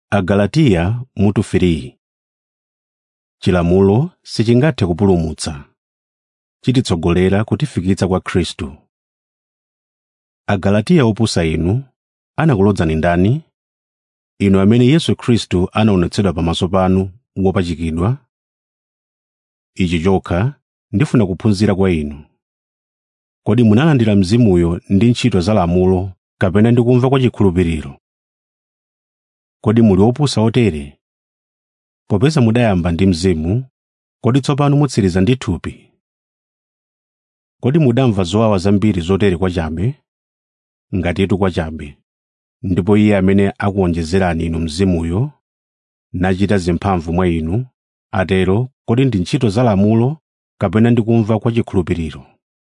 Agalatiya mutu 3 Chilamulo sichingathe kupulumutsa, chititsogolera kutifikitsa kwa Khristu. Agalatiya opusa inu, anakulodzani ndani? Inu amene Yesu Khristu anaonetsedwa pamaso panu wopachikidwa? Ichi chokha ndifuna kuphunzira kwa inu. Kodi munalandira Mzimuyo ndi ntchito za lamulo kapena ndi kumva kwa chikhulupiriro? Kodi muli opusa otere? Popeza mudayamba ndi Mzimu, kodi tsopano mutsiriza ndi thupi? Kodi mudamva zowawa zambiri zotere kwachabe? Ngatitu kwachabe. Ndipo Iye amene akuwonjezerani inu Mzimuyo, nachita zimphamvu mwa inu, atero kodi ndi ntchito za lamulo kapena ndi kumva kwa chikhulupiriro?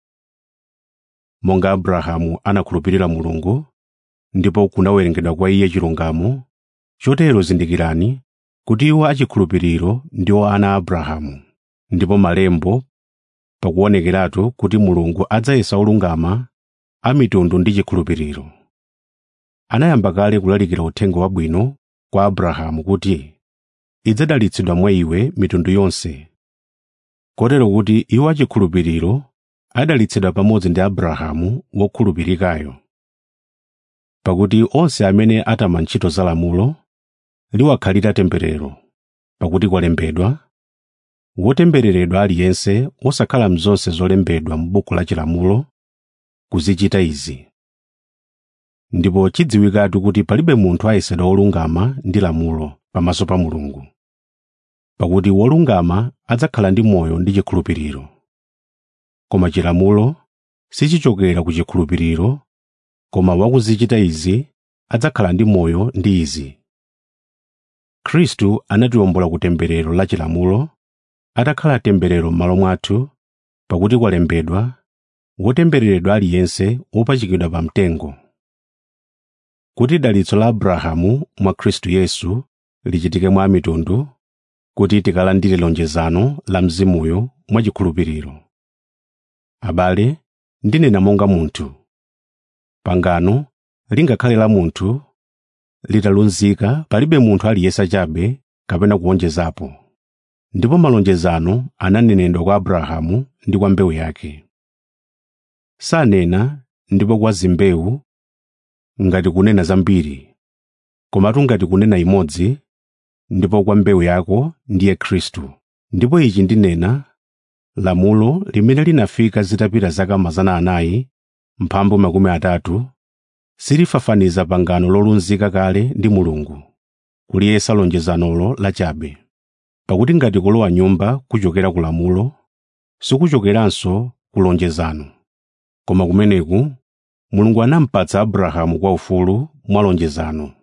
Monga Abrahamu anakhulupirira Mulungu, ndipo kunawerengedwa kwa iye chilungamo, chotero zindikirani kuti iwo achikhulupiriro ndiwo ana a Abrahamu. Ndipo malembo pakuonekeratu kuti Mulungu adzayesa olungama a mitundu ndi chikhulupiriro. Anayamba kale kulalikira uthenga wabwino kwa Abrahamu kuti idzadalitsidwa mwa iwe mitundu yonse. Kotero kuti iwo achikhulupiriro adalitsidwa pamodzi ndi Abrahamu wokhulupirikayo. Pakuti onse amene atama ntchito za lamulo liwakhalira temberero, pakuti kwalembedwa, wotembereredwa aliyense wosakhala mzonse zolembedwa m'buku la chilamulo, kuzichita izi. Ndipo chidziwikatu kuti palibe munthu ayesedwa wolungama ndi lamulo pamaso pa Mulungu. Pakuti wolungama adzakhala ndi moyo ndi chikhulupiriro. Koma chilamulo sichichokera ku chikhulupiriro, koma wakuzichita izi adzakhala ndi moyo ndi izi. Khristu anatiwombola ku temberero la chilamulo, atakhala temberero m'malo mwathu, pakuti kwalembedwa, wotembereredwa aliyense wopachikidwa pa mtengo. Kuti dalitso la Abrahamu mwa Khristu Yesu lichitike mwa mitundu, kuti tikalandire lonjezano la Mzimuyo mwachikhulupiriro. Abale, ndinena monga munthu. Pangano lingakhale la munthu litalunzika palibe munthu aliyesa chabe kapena kuwonjezapo. Ndipo malonjezano ananenedwa kwa Abrahamu ndi kwa mbewu yake. Sanena ndipo kwa zimbewu ngati kunena zambiri, komatu ngati kunena imodzi, ndipo kwa mbewu yako ndiye Khristu. Ndipo ichi ndinena, lamulo limene linafika zitapita zaka mazana anayi mphambu makumi atatu, silifafaniza pangano lolunzika kale ndi Mulungu, kuliyesa lonjezanolo lachabe. Pakuti ngati kulowa nyumba kuchokera ku lamulo, sikuchokeranso ku lonjezano. Koma kumeneku Mulungu anampatsa Abrahamu kwa ufulu mwa lonjezano.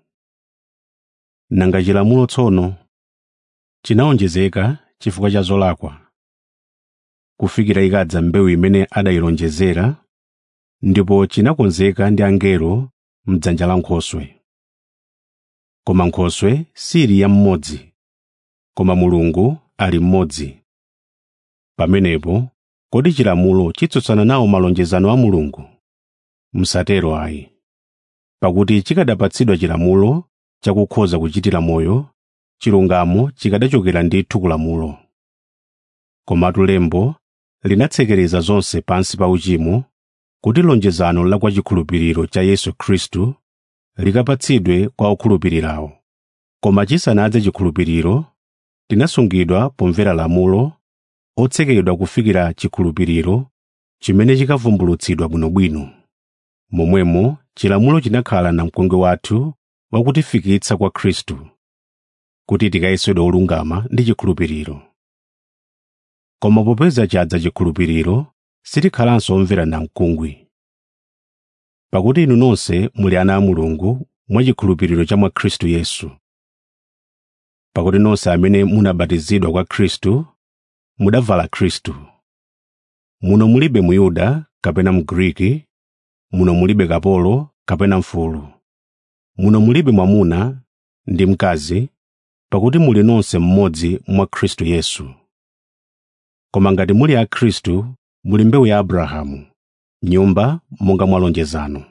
Nanga chilamulo tsono chinawonjezeka chifukwa cha zolakwa, kufikira ikadza mbewu imene adayilonjezera, ndipo chinakonzeka ndi angelo m'dzanja la Nkhoswe. Koma Nkhoswe sili ya mmodzi, koma Mulungu ali mmodzi. Pamenepo kodi chilamulo chitsutsana nawo malonjezano a Mulungu? Msatero ayi. Pakuti chikadapatsidwa chilamulo chakukhoza kuchitira moyo, chilungamo chikadachokera ndithu ku lamulo. Komatu lembo linatsekereza zonse pansi pa uchimo, kuti lonjezano la kwa chikhulupiriro cha Yesu Khristu likapatsidwe kwa okhulupirirawo. Koma chisanadze chikhulupiriro, tinasungidwa pomvera lamulo, otsekedwa kufikira chikhulupiriro chimene chikavumbulutsidwa bwinobwino. Momwemo chilamulo chinakhala namkungwi wathu wakutifikitsa kwa Khristu, kuti tikayesedwe olungama ndi chikhulupiriro. Koma popeza chadza chikhulupiriro, sitikhalanso omvera namkungwi. Pakuti inu nonse muli ana a Mulungu mwachikhulupiriro cha mwa Khristu Yesu. Pakuti nonse amene munabatizidwa kwa Khristu, mudavala Khristu. Muno mulibe Muyuda kapena Mgriki, muno mulibe kapolo kapena mfulu. Muno mulibe mwamuna ndi mkazi, pakuti muli nonse mmodzi mwa Khristu Yesu. Koma ngati muli a Khristu, muli mbewu ya Abrahamu, nyumba monga mwa lonjezano.